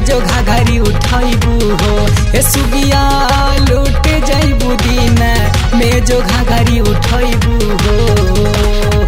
जो घाघरी उठैबू हो ए सुगिया लूट जैबू दिन में जो घाघरी उठैबू हो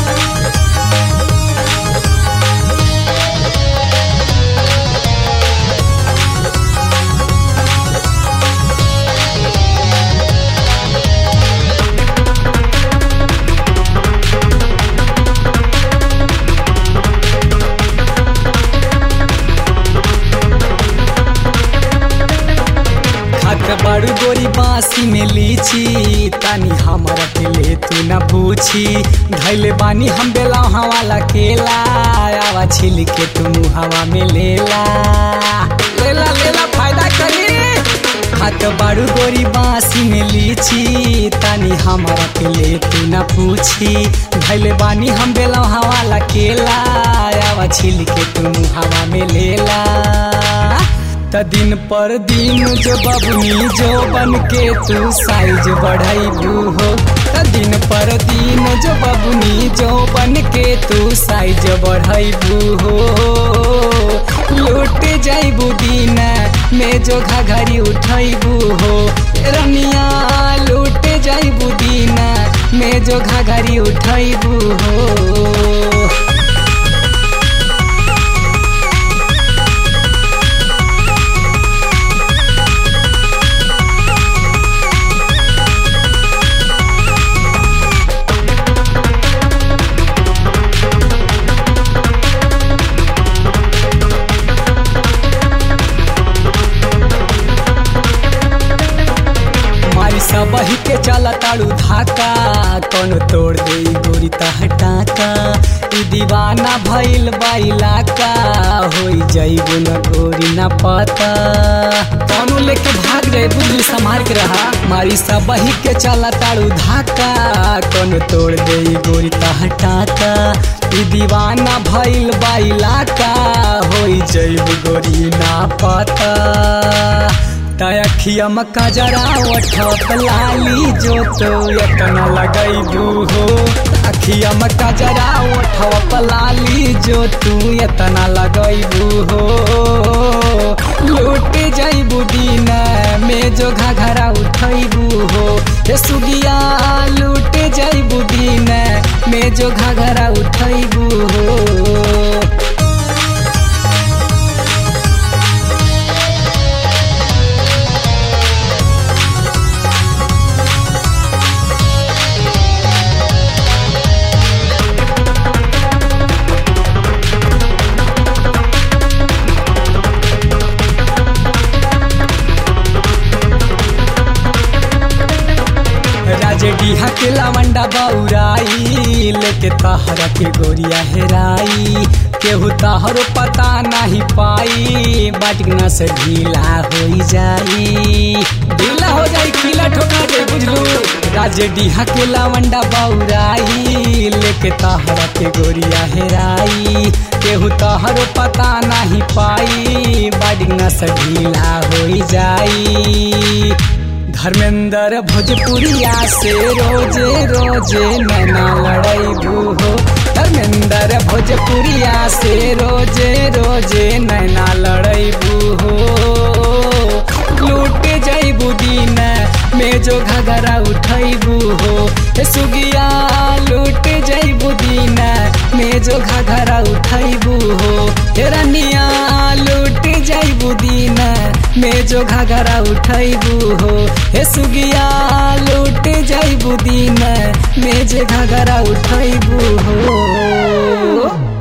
खात बड़ू गोरी बासी में लीची तानी हमरा के ले तू न पूछी धैले बानी हम बेला वाला केला आवा छिल के तू हवा में लेला लेला लेला फायदा करी खात बड़ू गोरी बासी में लीची तानी हमरा के ले तू न पूछी धैले बानी हम बेला वाला केला आवा छिल के तू हवा में लेला त दिन पर दिन जो बबनी जो बन के तू साइज बढ़ाइबू हो त दिन पर दिन जो बबनी जो बन के तू साइज बढ़ाइबू हो लूट जाइबू दिन में जो घाघरी उठैबू हो रनिया लूट जाइबू दिन में जो घाघरी उठैबू हो मारी सबही के चला ताड़ू धाका कौन तोड़ दे गोरी हटाका ई दीवाना भइल बाइला का होई जइबू न गोरी न पता कौनो लेके भाग जाए बुद्धि संभाल के रहा मारी सबही के चला ताड़ू धाका कौन तोड़ दे गोरी हटाका ई दीवाना भइल बाइला का होई जइबू गोरी ना पता तखिया मक्का जरा ओठत लाली जो तो यतना लगैबू हो अखिया मक्का जरा ओठत लाली जो तू यतना लगैबू हो लूट जैबू दिन में जो घाघरा उठैबू हो हे सुगिया लूट जैबू दिन में जो घाघरा उठैबू हो राजे डीहा के लावंडा बौराई लेके तहरा के गोरिया हेराई केहू तहरो पता नहीं पाई बाटना से ढीला हो जाई ढीला हो जाई खिला ठोका दे बुझलू राजे डीहा के लावंडा बौराई लेके तहरा के गोरिया हेराई केहू तहरो पता नहीं पाई बाटना से ढीला हो जाई धर्मेंद्र भोजपुरिया से रोजे रोजे नैना लड़ैबू हो धर्मेंद्र भोजपुरिया से रोजे रोजे नैना लड़ैबू हो लूट जैबू दिन में जो घगरा उठैबू हो हे सुगिया लूट जैबू दिन में जो घगरा उठैबू हो हे रनिया लूट जैबू दिन में जो घगरा उठैबू हो हे सुगिया लूट जैबू दिन में जे घगरा उठैबू हो